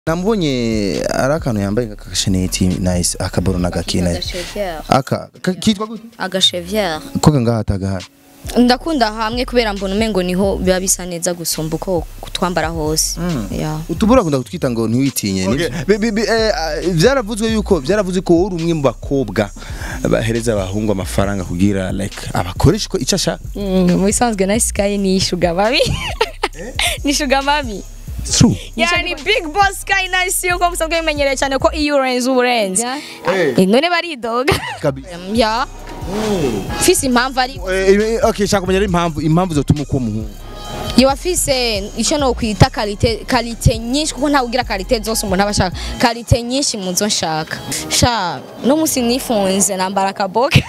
namubonye ari akantu yambaye kakasheneti nice akaboro nagakina agasheviere aka ka- kitwa gute agasheviere koga ngaha atagahari ndakunda hamwe kubera mbona umengo niho biba bisa neza gusumba uko twambara hose yeah. utubura kunda kutwita ngo ntiwitinye nibyo? Bi- bi- bi- eh, ah, vyaravuzwe yuko vyaravuzwe ko uri umwe mu bakobwa bahereza abahungu amafaranga kugira like abakoresha uko ico ashaka Mm, mu bisanzwe na sky ni shuga babi ni shuga babi true yani big boss sky nice yuko musanzwe bimenyereye cyane ko iyo urenze uburenze Eh. none baridoga kabisa ya fisi impamvu ari Eh, eh, okay shaka kumenya rero impamvu impamvu zotuma uko muhungu iyo afise icyo no kwita kalite kalite nyinshi kuko ntawe ugira kalite zose umuntu aba ashaka kalite nyinshi mu zo nshaka sha no musi nifunze nambara akaboga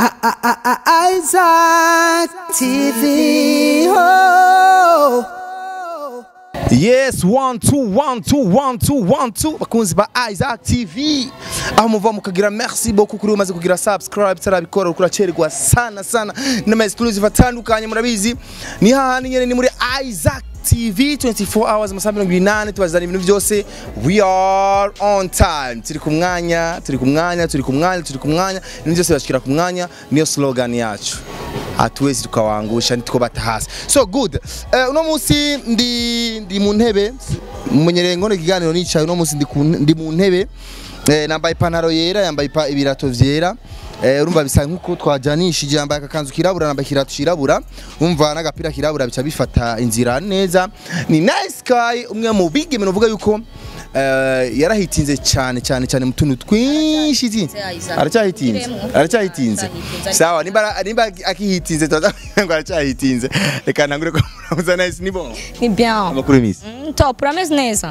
Isaac TV. Oh. yes one two one two one two one two bakunzi ba Isaac TV aho muva mukagira merci beaucoup kuri umaze kugira subscribe tarabikora ukura cerwa sana sana n'ama exclusive atandukanye murabizi ni hahandi nyene ni muri Isaac TV 24 hours amasaha mirongo inani tubazana ibintu byose we are on time turi ku mwanya turi ku mwanya turi ku mwanya turi ku mwanya ibintu byose bashikira ku mwanya niyo slogan yacu hatuwezi tukawangusha ntitwobata hasi so good uh, uno munsi ndi ndi mu ntebe mumenyereye ngono ikiganiro nicaye uno munsi ndi, ku- ndi mu ntebe eh, nambaye ipantaro yera yambaye ipa- ibirato vyera Eh, urumva bisa nkuko twajanishije yambaye akakanzu kirabura nambaye ikirato kirabura umva n'agapira kirabura bica bifata inzira neza ni nice guy umwe mu bigeme novuga yuko eh, yarahitinze cyane cyane cyane mu tuntu twinshi zi- Isaac. aracyahitinze Kiremo. aracyahitinze Aracyahitinze. sawa nimba nimba akihitinze tuza ngo aracyahitinze reka ntangure ko muramuza nice ni bon ni bien amakuru y'imisi Mm, top urameze neza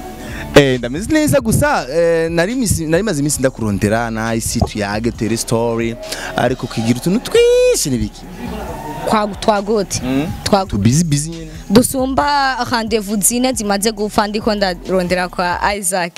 eh ndameze neza gusa eh, nari misi nari maze iminsi ndakurondera nice tuyage tere story ariko kigira utuntu twinshi nibiki kwa twagote twagote tu busy busy nyene dusumba rendezvous zine zimaze gupfa ndiko ndarondera kwa Isaac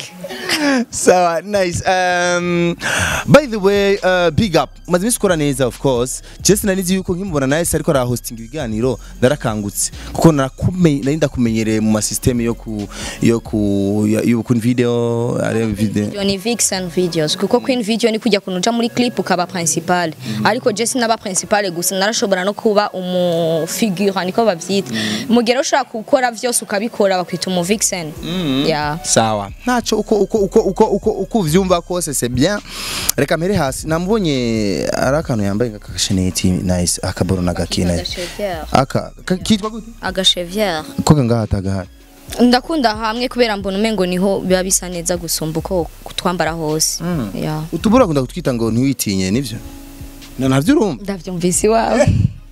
sawa nice um, by the way uh, big up maze iminsi ukora neza of course jesi nanizi yuko nkimubona nice ariko arahostinga ibiganiro ndarakangutse kuko narakume- nari ndakumenyereye mu masysteme yo ku yo ku ya- yo ku video areba video video ni vixen videos kuko queen video ni kujya kunuja muri clip ukaba principal ariko Jesse naba principal gusa narashobora no kuba umu figure niko bavyita mugero ushobora gukora vyose ukabikora bakwita umu vixen yeah sawa ntaco uko uko uko uko uko uko uvyumva kose c'est bien reka mpere hasi namubonye ari akantu yambaye kakasheneti nice akaboro nagakina agasheviere aka ka- kitwa gute agasheviere koga ngaha atagahari ndakunda hamwe kubera mbona umengo niho biba bisa neza gusumba uko twambara hose yeah utubura kunda kutwita ngo ntiwitinye nivyo na navyo urumva ndavyumvise iwawe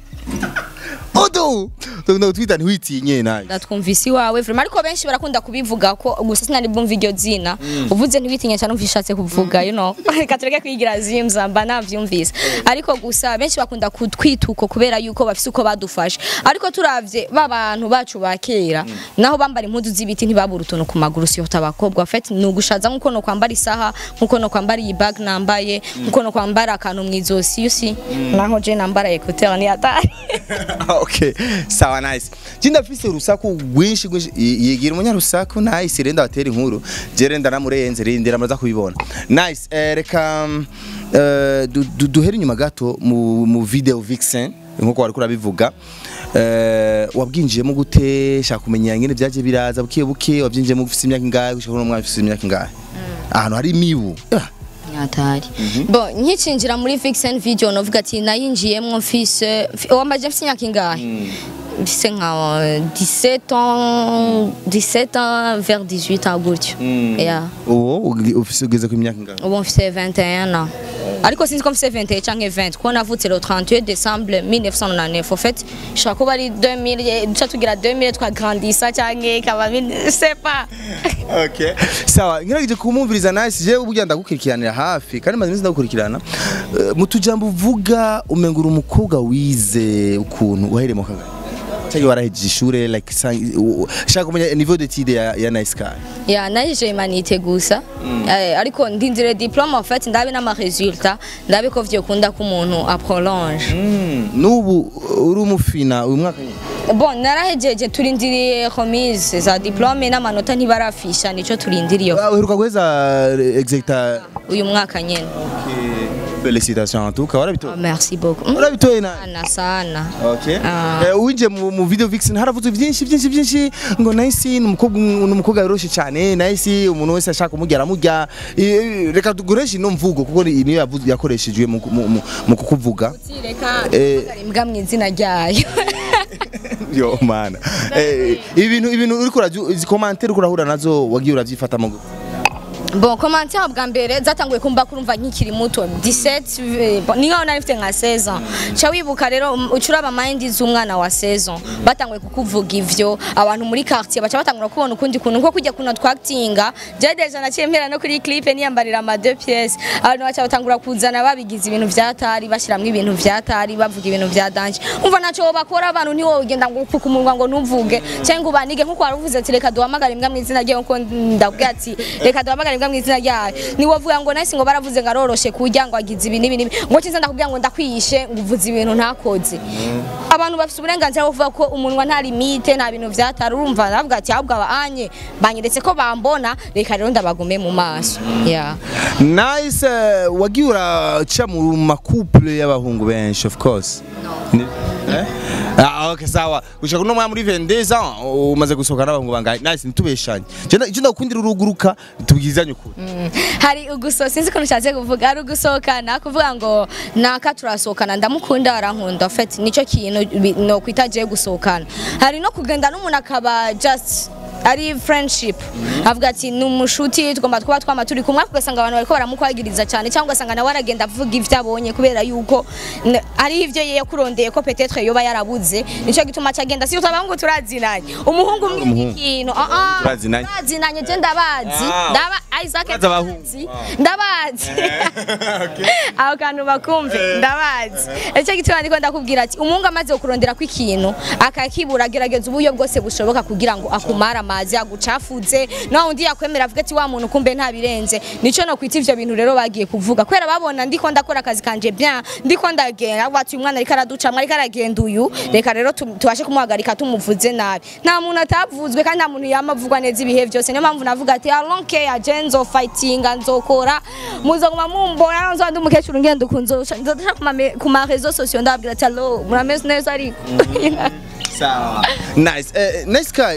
odo tukunda kutwita ntiwitinye nayo ndatwumvise iwawe vraiment ariko benshi barakunda kubivuga ko gusa sinari bumva iryo zina uvuze ntiwitinye cyane umva ishatse kuvuga you know reka tureke kwigira zimza mba navyumvise ariko gusa benshi bakunda kutwita uko kubera yuko bafise uko badufashe ariko turavye babantu bacu ba kera naho bambara impuzu z'ibiti ntibabura utuntu ku maguru siyo abakobwa fait ni ugushaza nkuko no kwambara isaha nkuko no kwambara iyi bag nambaye nkuko no kwambara akantu mu izosi yusi naho je nambara écouteur ni atari okay sawa nice jinda afise urusaku rwinshi rwinshi Y- yigira umunyarusaku nice renda batera inkuru je renda namurenze rindira muraza kubibona nice eh, reka mm, eh, du- du- duhere inyuma gato mu, mu video vixen nkuko wari kurabivuga eh, wabwinjiyemo gute shaka kumenya ngene byaje biraza buke buke wabyinjiyemo ufise imyaka ingahe gushaka no mwaka ufise imyaka ingahe ahantu hari imibu Ah, Nyatari. Bon, nkicinjira muri Vixen video novuga ati nayinjiyemwo mfise wamaje mfise imyaka ingahe? Mfise nka euh, 17 ans, 17 ans vers 18 ans gutyo. Yeah. uwo ugi- ufise ugeze ku imyaka ingahe Ubu mfise 21 ans. Ariko sinzi ko mfise 21 canke 20 kuko navutse le 31 décembre 1999 en fait shaka kuba ari 2000 duca tugira 2000 twagrandisa canke kaba je sais pas okay sawa ngerageje kumumviriza nice je uburyo ndagukurikiranira hafi kandi maze iminsi ndagukurikirana Eh, mu tujambo uvuga umengura umukobwa wize ukuntu wahereye mu kagari cyangwa warahejeje ishure like sang- u- u- shaka kumenya niveau d'étude ya, ya nice guy ya naje humanité gusa Eh, ariko ndindire diplome en fait ndabe n'ama résultat ndabe ko vyokunda ko umuntu aprolonge nubu uri umufina uyu mwaka nyine bon narahejeje turindiriye remise za diplome n'amanota ntibarafisha nico turindiriye uheruka guheza execta uyu mwaka nyene félicitations en tout cas warabitoye merci beaucoup Mm, warabitoye na sana sana Okay. Ah. Eh, winjiye mu, mu video vixen haravuzwe byinshi byinshi byinshi ngo nahisi ni umukobwa ni umukobwa wiroshe cyane nahisi umuntu wese ashaka kumugera amujya Eh, reka tugureshe ino mvugo kuko ni- niyo yavuze yakoreshejwe mu, mu, mu, mu kukuvuga reka Eh. imbwa mu izina ryayo yo mana eh, ibintu ibintu uriko urajya izi commentaire uriko urahura nazo wagiye uravyifata mu bon commentaire bwa mbere zatanguye kumva kurumva nkikiri muto 17 eh, bon, ni nkaho nari mfite nka 16 ans ca wibuka rero um, ucuraba mind z'umwana wa 16 ans batanguye kukuvuga ivyo abantu muri quartier baca batangura kubona ukundi kuntu nko kujya kuno twactinga je deja naciye mpera no kuri clip niyambarira ama deux pièces abantu baca batangura kuzana babigize ibintu vyatari bashiramwe ibintu vyatari bavuga ibintu vya danger umva naco bakora abantu ntiwo ugenda ngo upfuka umunwa ngo ntuvuge cyangwa ubanige nkuko waruvuze ati reka duhamagare imbwa mu izina ryayo nkuko ndabwira ati reka duhamagare imbwa mu izina ryayo niwovuga ngo nahise ngo baravuze ngo aroroshe kurya ngo agize ibi n'ibi n'ibi ngo kinza ndakubwira ngo ndakwiyishe ngo uvuze ibintu ntakoze abantu bafite uburenganzira bwo kuvuga ko umunwa nta limite nta bintu vyatari urumva navuga ati ahubwo aba anye banyeretse ko bambona reka rero ndabagume mu maso yeah. nice eh, wagiye uraca mu makouple y'abahungu benshi of course Ni- eh? Ah, okay sawa gushaka uno mwanya muri 22 ans umaze gusohoka n'abahungu bangahe nice ntitubeshanye je icyo ndakundira uruguruka tubwizanye ukuri hari uguso sinzi ukuntu ushatse kuvuga hari ugusohokana kuvuga ngo naka turasohokana ndamukunda arankunda fet nicyo kintu bi- no kwita je gusohokana hari no kugenda n'umuntu akaba just ari friendship avuga ati ni umushuti tugomba kuba twama turi kumwe ariko ugasanga abantu bariko baramukwagiriza cyane cyangwa ugasanga nawe aragenda avuga ivyo abonye kubera yuko n- hariho ivyo ye yakurondeye ko petetre yoba yarabuze nicyo gituma acagenda si utabahungu turazinanye umuhungu umwe Umuhungu. ikintu ah, ah, Turazinanye. turazinanye je ndabazi Ah. ndaba Isaac Urazi abahungu. ndabazi ndabazi aho kantu bakumve ndabazi icyo gituma ndiko ndakubwira ati umuhungu amaze kukurondera ko ikintu akakibura gerageza uburyo bwose bushoboka kugira ngo akumare amazi agucafuze nawe undi yakwemera avuga ati wa muntu kumbe ntabirenze nico no kwita ivyo bintu rero bagiye kuvuga kubera babona ndiko ndakora akazi kanje bien ndiko ndagenda bati uyu mwana ariko araducamwe ariko aragenda uyu reka rero tu- tubashe kumuhagarika tumuvuze nabi nta muntu atavuzwe kandi nta muntu yama avugwa neza ibihe byose niyo mpamvu navuga ati alonke ya je nzofightinga nzokora muzoguma mumbona nzoba ndi umukecuru ngenda ukunzosha nzodaca ku ma réseaux sociaux ndababwira ati allo murameze neza ariko sawa nice eh, nice guy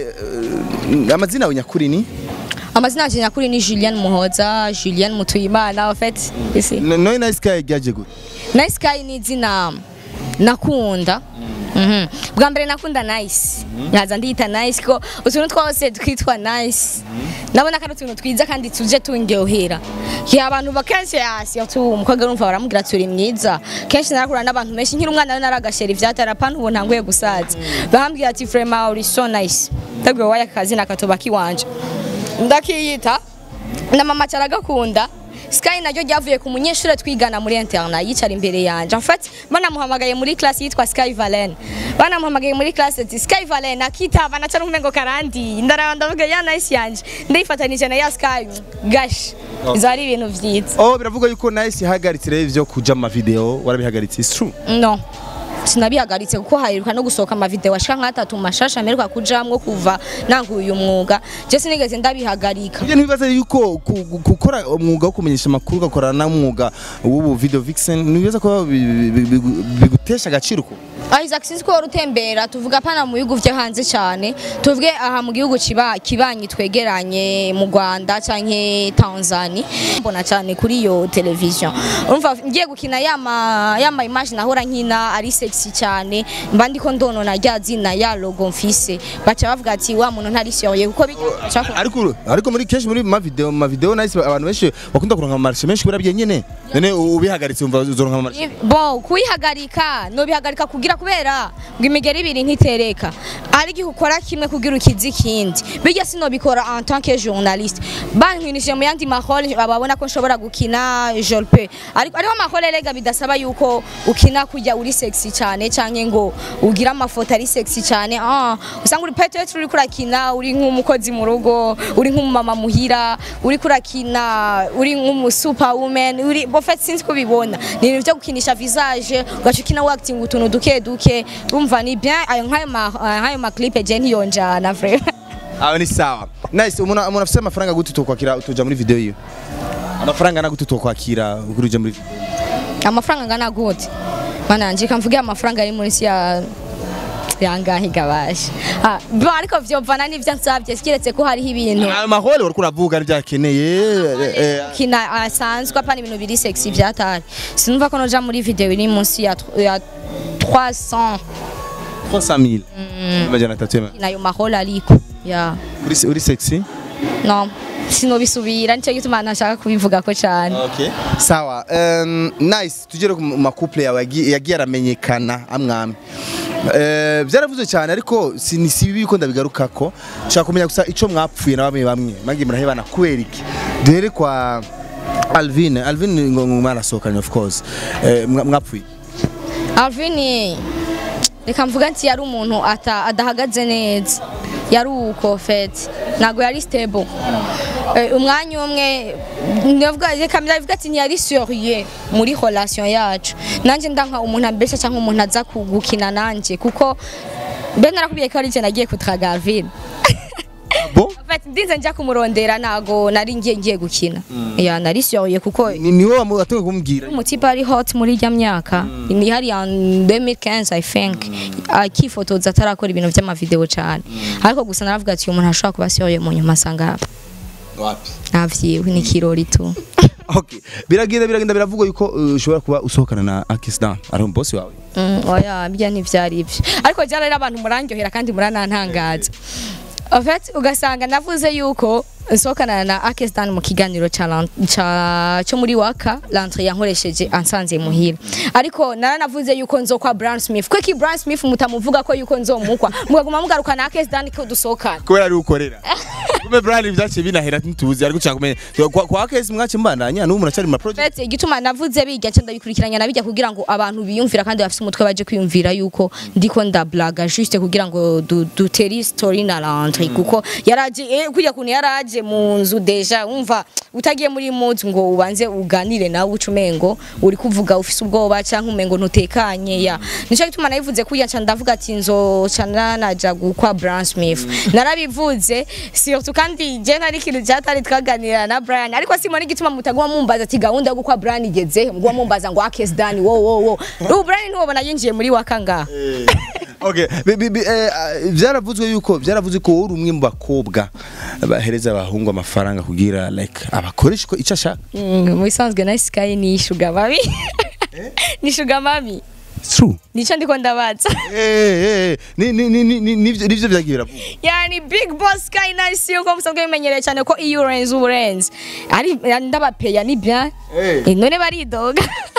eh, amazina yawe nyakuri ni amazina yanjye nyakuri ni Julienne Muhoza Julienne Mutuyimana en fait isi No- noye nice guy ryaje gute Nice Guy ni izina nakunda Mhm. bwa mbere nakunda nice nkaza ndiyita nice ko utuntu twose twitwa nice ndabona ko ari utuntu twiza kandi tuje tundyohera ya abantu bakenshi hasi umukobwa urumva baramubwira ati uri mwiza kenshi narakura n'abantu benshi nkiri umwana naragashera ivyatara pana ubu ntanguye gusaza bambwira ati vraiment uri so nice ndabwiwe waye akazina katoba kiwanje ndakiyita na mama caragakunda Sky naryo ryavuye ku munyeshuri twigana muri interna yicara imbere yanje en fait banamuhamagaye muri class yitwa Sky Valen banamuhamagaye muri class ati Sky Valen akitaba naca n'umengo karandi ndaraba ndavuga ya nice yanje ndifatanije na ya Sky gash izo ari ibintu vyiza oh biravuga yuko nice yahagaritse rero ivyo kuja mu mavideo warabihagaritse it's true no sinabihagaritse kuko haheruka no gusohoka amavideo ashika nk'atatu mashasha mperuka kujamwo kuva nanguye uyu mwuga je sinigeze ndabihagarika Ibyo ntibibaza yuko ku- gu- gukora umwuga wo kumenyesha amakuru ugakora n'umwuga w'ubu video vixen ntibibaza ko bi- bi- bi- bigutesha agaciro ko Isaac sinzi ko wari utembera tuvuga pana mu bihugu vyo hanze cyane tuvuge aha mu gihugu kiba kibanyi twegeranye mu Rwanda canke Tanzania mbona cyane kuri iyo television urumva ngiye gukina yama yama image nahora nkina ari sexy cyane mba ndiko ndonona rya zina ya logo mfise baca bavuga ati wa muntu ntari sérieux kuko bijya ariko ariko muri kenshi muri ma video ma video nice abantu benshi bakunda kuronka amarshe menshi kubera byenyene none ubihagaritse umva uzoronka amarshe bon kuyihagarika no bihagarika kugira kubera ngo imigeri ibiri ntitereka ari igihe ukora kimwe kugira ukizi ikindi bijya sino bikora en tant que journaliste bankwinishije mu yandi mahole babona ko nshobora gukina jolpe ariko ariho mahole rega bidasaba yuko ukina kujya uri sexy cyane canke ngo ugira amafoto ari sexy cyane ah usanga uri peut-être uri kurakina uri nk'umukozi mu rugo uri nk'umumama muhira uri kurakina uri nk'umu superwoman uri en fait sinzi ko bibona ni ibintu byo gukinisha visage ugaca ukina acting utuntu duke duke urumva ni bien ayo nk'ayo ma nk'ayo ma clip je ntiyonjana vraiment aho ni sawa nice umuntu umuntu afite amafaranga gute utokwakira utoja muri video yiwe amafaranga na gute utokwakira kuri uje muri video amafaranga angana gute mana nje kamvuge amafaranga ari muri ya yangahe gabasha ah bo ariko vyovana n'ivyo nsavye kiretse ko hariho ibintu ayo mahole uriko uravuga n'ibyakeneye eh, kina asanzwe apana ibintu biri sexy vyatari sinumva ko noja muri video iri munsi ya tr- ya 300 300 000 amajana atatu y'ama- nayo maholo ariko ya uri uri sexy no sinobisubira nicyo gituma ntashaka kubivuga ko cyane Okay. Sawa. Um, nice. Tugere ku makuple yawe yagi- yagiye aramenyekana amwami. Eh byaravuze cyane ariko si ni si bibi ko ndabigarukako. Nshaka kumenya gusa ico mwapfuye na bamwe bamwe. Magi murahebana kubera iki? Duhere kwa Alvin. Alvin ngo ngo mwarasohokanye of course. Eh mwa- mwapfuye. Alvin reka mvuga nti yari umuntu ata adahagaze neza yari uko fete ntabwo yari stable Eh, umwanya umwe ndavuga reka ndavuga ati ntiyari sérieux muri relation yacu nanjye ndanka umuntu ambesha cyangwa umuntu aza kugukina nanjye kuko mbe narakubwiye ko ari je nagiye kutraga Alvin Bo? En fait, ndinze njya kumurondera ntago nari ngiye ngiye gukina ya nari sérieux kuko Ni ni wowe watumwe kumbwira. umutipe ari hot muri irya myaka ni hari ya 2015 i think akifotoza atarakora ibintu by'amavideo cyane ariko gusa naravuga ati uyu muntu ashobora kuba sérieux mu nyuma asanga Wapi? navyiwe ni kirori tu Okay. Biragenda biragenda biravugwa yuko uh, ushobora kuba usohokana na Akisdan. Ari umbosi wawe. Mm, oya bya ntivyari ibyo ariko jya rero abantu murandyohera kandi muranantangaza En fait ugasanga navuze yuko nsohokana na Akestan mu kiganiro ca lan- ca- cyo muri waka lantre yankoresheje ansanze muhira ariko naranavuze yuko nzokwa Brian Smith kweki Brian Smith mutamuvuga ko yuko nzomukwa mugaguma mugaruka na Akestan ko dusohokana kubera ari ukorera kumbe Brian byaciye binahera ntituzi ariko ushaka kumenya kwa kwa case mwace mbandanya n'ubu muracari mu project Fete igituma navuze bijya cyo ndabikurikiranya nabijya kugira ngo abantu biyumvira kandi bafite umutwe baje kwiyumvira yuko ndiko ndablaga juste kugira ngo du- dutere story na rentre kuko yaraje eh, kujya kuntu yaraje mu nzu deja umva utagiye muri mood ngo ubanze uganire nawe ucumengo uri kuvuga ufise ubwoba cyangwa umengo ntutekanye ya nico gituma nabivuze kujya nca ndavuga ati nzo cana naja gukwa Brian Smith narabivuze surtout kandi je nari kintu cyatari twaganira na Brian ariko simoni igituma mutaguma mumbaza ati gahunda yo gukwa Brian igeze mugwa mumbaza ngo akes dani wo wo wo ubu Brian ntiwobona yinjiye muri wakanga okay bi- bi- bi- eh, ah, byaravuzwe yuko byaravuzwe ko uri umwe mu bakobwa bahereza abahungu amafaranga kugira like abakoresha uko icyo ashaka mu bisanzwe na Sky ni sugar mami ni sugar mami It's true nico ndiko ndabaza eh eh ni ni ni ni- ni nivyo nivyo byagiye biravugwa yani big boss Sky nice yuko musanzwe bimenyereye cyane ko iyo urenze uburenze ari ndabapeya ni bien Eh. Eh, none baridoga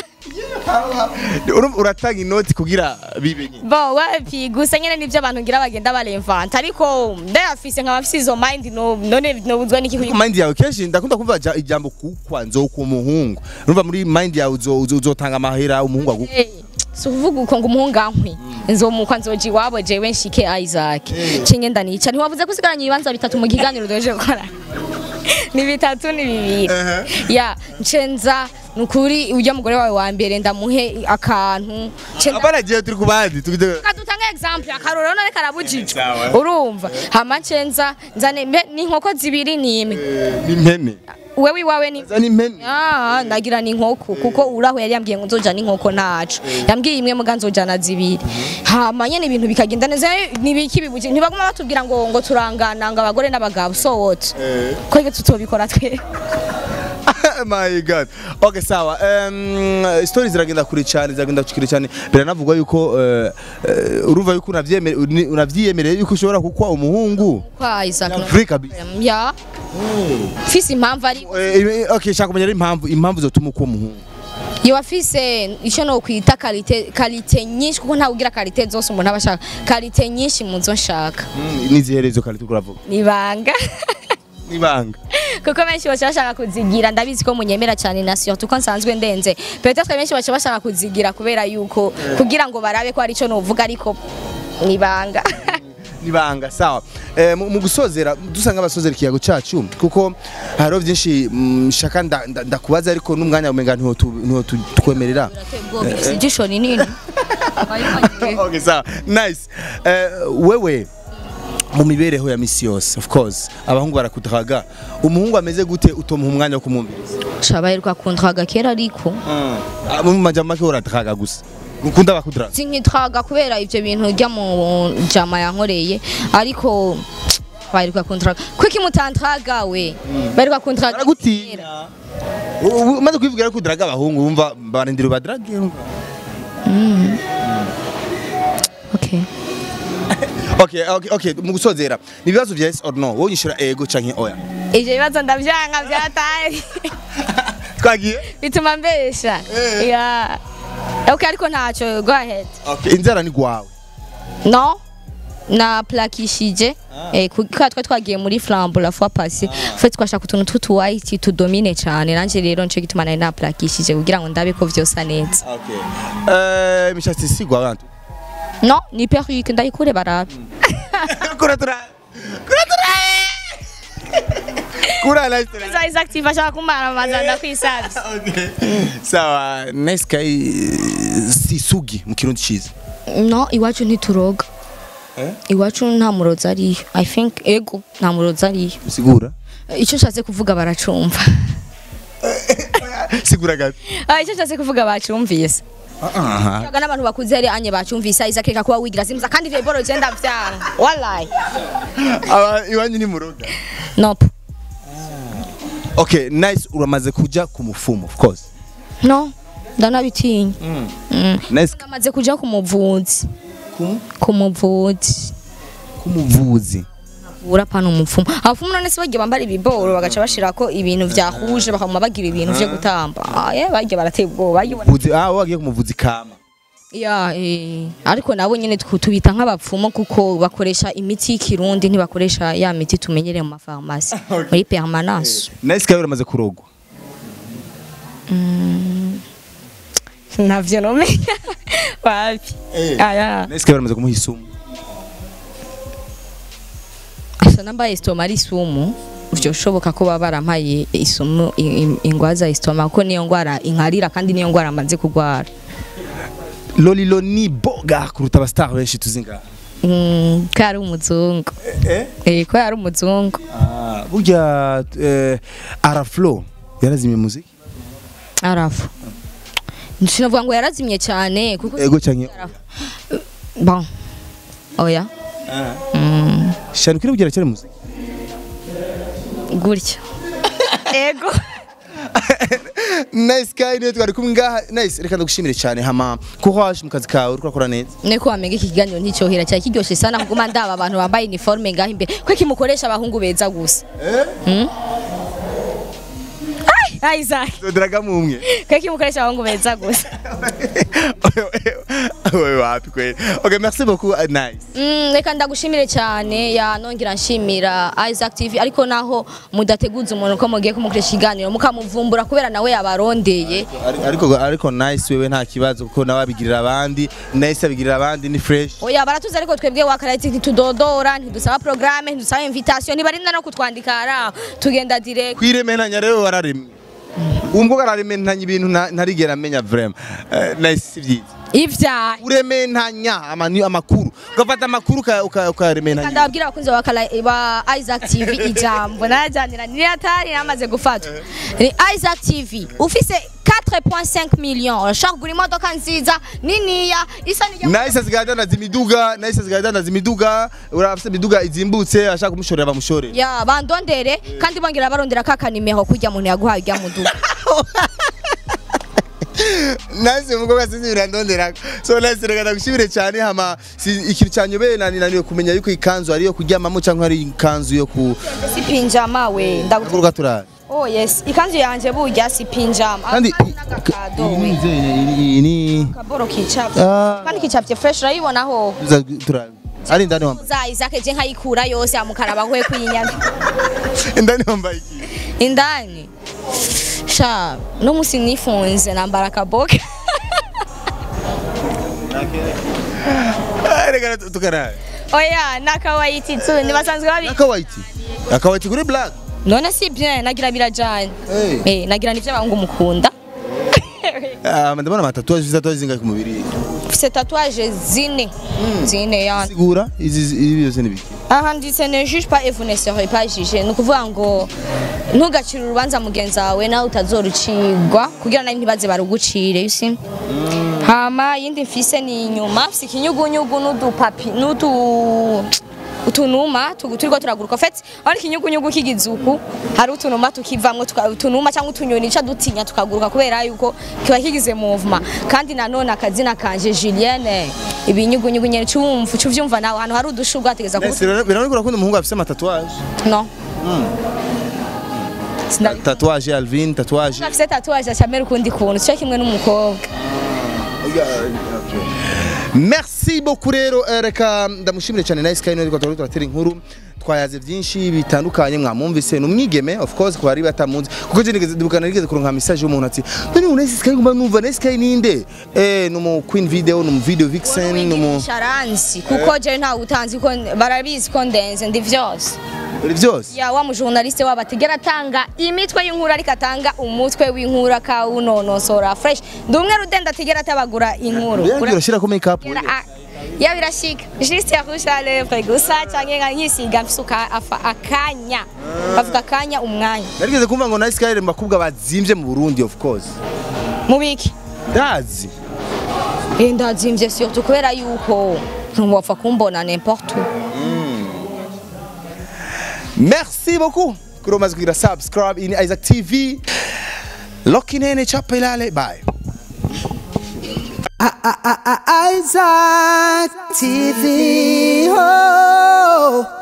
Urumva uratanga inoti kugira bibe nyine bo wapi gusa nyene nivyo abantu ngira bagenda baremvanta ariko ndayafise nkaba afise izo mind no none nobuzwa n'iki kuyi mind yawe kenshi ndakunda kumva ja- ijambo kukwa nzoku umuhungu urumva muri mind yawe uzo- uzo- uzotanga amahera umuhungu agu Eh, si ukuvuga uko ngo umuhungu ankwi nzomukwa nzoja iwabo jewe nshike Isaac cinge ndanica ntiwavuze ko usigaranye ibibanza bitatu mu kiganiro doje gukora ni bitatu ni bibiri ya ncenza nukuri ujya mugore wawe wa mbere ndamuhe akantu Nce- abana giye turi kubandi tugide kadutanga example akarorero none karabujijwe Sawa. urumva hama ncenza nzane mbe- n'inkoko zibiri n'imwe n'impene wewe iwawe ni za n'impene Ah, ndagira n'inkoko kuko uraho yari yambwiye ngo nzoja n'inkoko ntaco yambwiye imwe muga nzojana zibiri hama nyene ibintu bikagenda neza nibiki bibuki ntibaguma batubwira ngo ngo turangana ngo abagore n'abagabo so what ko ibyo tutobikora twe my god okay sawa um, stories ziragenda kure cyane ziragenda kure cyane biranavugwa yuko uh, uh, urumva yuko unavyemere uni- unavyiyemereye yuko ushobora kukwa umuhungu kwa Isaac no- free kabisa ya fisi impamvu ari Eh, eh, okay shaka kumenya rero impamvu impamvu zotuma ukwa umuhungu iyo afise icyo no kwita kalite kalite nyinshi kuko ntawe ugira kalite zose umuntu aba ashaka kalite nyinshi mu zo nshaka Mm, niziherezo kandi tukuravuga nibanga nibanga kuko benshi baca bashaka kuzigira ndabizi ko munyemera cyane na surtout ko nsanzwe ndenze peut-être benshi baca bashaka kuzigira kubera yuko kugira ngo barabe ko ari cyo novuga ariko nibanga nibanga sawa eh, mu mu gusozera dusanga abasozera ikiyago cyacu kuko hariho byinshi mm, shaka nda- nda- ndakubaza ariko n'umwanya umenga ntiho tu- ntiho tu- tukwemerera ijisho rinini okay sawa nice Eh, wewe mu mibereho ya misi yose of course abahungu barakudraga umuhungu ameze gute utomuha umwanya wo kumwumviriza shabaherwa kuntraga kera ariko Ah, mu majambo make uradraga gusa ukunda bakudraga sinkitraga kubera ivyo bintu rya mu jama yankoreye ariko baheruka kuntraga kwiki mutantraga we baheruka kuntraga baragutinya U- umaze kwivugira ko udraga abahungu wumva barindira ubadrage wumva okay okay okay okay mu gusozera ni ibibazo vya yes or no wowe unyishura ego canke oya ivyo bibazo ndavyanga vyataye twagiye bituma mbesha Eh. yeah okay ariko ntaco go ahead okay inzara ni gwawe no na plakishije eh kuko twa twagiye muri flambo la fois passée fait twashaka utuntu tw'utu white tudomine cyane nanje rero nco gituma nari na plakishije kugira ngo ndabe ko vyosa neza okay eh mishatsi si gwawe antu no ni perruque ndayikure barabe kuratura kuratura kura nice try. za exactive ashaka kumara amazanda kwisavye okay sawa nice kai si sugi mu kirundi ciza no iwacu ntituroga Eh? iwacu nta murozi ariyo i think ego nta murozi ariyo sigura icyo nshatse kuvuga baracumva sigura gato Ah, icyo nshatse kuvuga bacumvise aha Yaga n'abantu bakuze ari anye bacumvise Isaac reka kuba wigira zimza kandi ivyo boro genda vyanga wallahi aba iwanyu ni muroga nope okay nice uramaze kuja ku mufumo of course no ndanabitinya Mm. nice namaze kuja ku muvuzi ku ku muvuzi kumuvuzi ura pana umupfumu abapfumu none se bagiye bambara ibiboro bagaca bashirako ibintu vyahuje bakaguma bagira ibintu vyo gutamba Ah, eh bagiye barateye ubwoba bagiye Vuzi ah wagiye kumuvuzi kama ya eh ariko nabo nyene twu- tubita nk'abapfumu kuko bakoresha imiti y'ikirundi ntibakoresha ya miti tumenyereye mu mafarmasi muri permanence nice kai uramaze kurogwa navyo nomenya wapi Eh. aya nice kai uramaze kumuha isumu asa nambaye istoma ari isumu vyoshoboka ko baba barampaye isumu i- i- ingwaza istoma kuko niyo ngwara inkarira kandi niyo ngwara amaze kugwara lolilo ni boga kuruta abastar benshi tuzi ngaha Mm, ko yari umuzungu eh eh ko yari umuzungu ah burya eh, araflo yarazimye muziki arafu sinavuga ngo yarazimye cyane kuko ego canke bon oya Mm, shani kuri bugira cyane muziki gutya ego nice kai niyo twari kumwe ngaha nice reka ndagushimire cyane hama courage mu kazi kawe uriko urakora neza niko wamenga iki kiganiro nticyohera cyari kiryoshe sana kuguma ndaba abantu bambaye uniforme ngaho imbere ko kimukoresha abahungu beza gusa Mm? Ai, Isaac doderaga mumwe ko kimukoresha abahungu beza gusa wewe wapi kweli okay merci beaucoup uh, nice Mm, reka ndagushimire cyane ya nongera nshimira Isaac TV ariko naho mudateguza umuntu ko mugiye kumukoresha ikiganiro mukamuvumbura kubera nawe yabarondeye Ari- ariko ariko nice wewe nta kibazo kuko nawe abigirira abandi nice abigirira abandi ni fresh oya baratuzi ariko twebwe wakarati ntitudodora ntidusaba programme ntidusaba invitation ntibarinda no kutwandika ara tugenda direct kwirementanya rero wararemye umukobwa ararementanya ibintu nta- ntarigera amenya vraiment Eh, nice si byiza ivyaha urementanya amani- amakuru ugafata amakuru uka- uka- ukarementanya ndababwira abakunzi ba Kala- ba Isaac TV ijambo najyanira ni atari namaze gufatwa ni Isaac TV ufise 4.5 millions urashaka kugura imodoka nziza niniya isa n'ijya nice asigaye adandaza imiduga nice asigaye adandaza imiduga urafite imiduga izimbutse ashaka kumushorera bamushorera ya bandondere kandi bongera barondera ka kanimero kujya muntu yaguhaye ujya mu duka nice umukobwa sinzi birandondera so nice reka ndagushimire cyane hama si- ikintu cyanyobeye nani naniwe kumenya yuko ikanzu ariyo kuryamamo cyangwa ari ikanzu yo ku si pinjama we ndagutuka kuruga turara oh yes ikanzu yanje burya si pinjama kandi Kandi n'agakado iyi we ni izeye, iyi ni kaboro kicapye Ah. kandi kicapye fresh urayibonaho Tuza turara ari indani wambaye za Isaac je nkayikura yose amukaraba hwe kuyinyana indani wambaye iki indani sha no musi nifunze nambara kaboke Ah, reka tukarara oya nakawaiti tu nibasanzwe babi akawaiti akawaiti kuri black none si bien nagira birajanye Eh. eh nagira nivyo abahungu mukunda Ah, ndabona amatatuwaje ufite tatuwaje zingahe ku mubiri mfise tatuwaje zine zine yana sigura izi izi byose ni biki aha nditse ne juge pas et vous ne serez pas jugé ni ukuvuga ngo ntugacire urubanza mugenzi wawe nawe utazorucirwa kugira nawe ntibaze barugucire you see hama yindi mfise ni inyuma mfise ikinyugunyugu n'udupapi n'utu utunuma tugu- turiko turaguruka fet ari ikinyugunyugu kigizuku hari utunuma tukivamwo tuka- utunuma cyangwa utunyoni ca dutinya tukaguruka kubera yuko kiba kigize movement kandi nanone akazina kanje Julienne ibinyugunyugu nyene cumva cuvyumva nawe ahantu hari udushurwe hategeza kuba Nese biranegura ko umuhungu afite amatatuwaje No. Sinari tatuwaje Alvin tatuwaje afise tatuwaje acamera ukundi kuntu cyo kimwe n'umukobwa. Merci beaucoup rero eh, reka ndamushimire cyane Nice Sky niko twari turatera inkuru twayaze byinshi bitandukanye mwamwumvise numwigeme of course kwa ari batamunzi kuko je nigeze dubukana nigeze kuronka message y'umuntu ati none Nice Sky ngumva numva Nice Sky ninde eh numu Queen Video numu Video Vixen numu sharansi kuko je nta utanzi ko barabizi ko ndenze ndi vyose. buri byose Ya wa mujournaliste wabo atigera atanga imitwe y'inkuru ariko atanga umutwe w'inkuru akawunonosora fresh. Ndi umwe rudenda atigera atabagura inkuru. yagira shira ko make up Ura- a- Ya birashika. Juste ya rouge à lèvres gusa canke nka nkisiga mfisuka afa akanya. Bavuga akanya umwanya. narigeze kumva ngo Nice Sky ari mu bakobwa bazimvye mu Burundi of course Mubiki. ndazi Eh, ndazimvye surtout kubera yuko ntiwapfa kumbona n'importe où. Merci beaucoup. Kuri umaze kugira subscribe in Isaac TV. Lokinene chapa ilale. Bye. Isaac TV. Oh.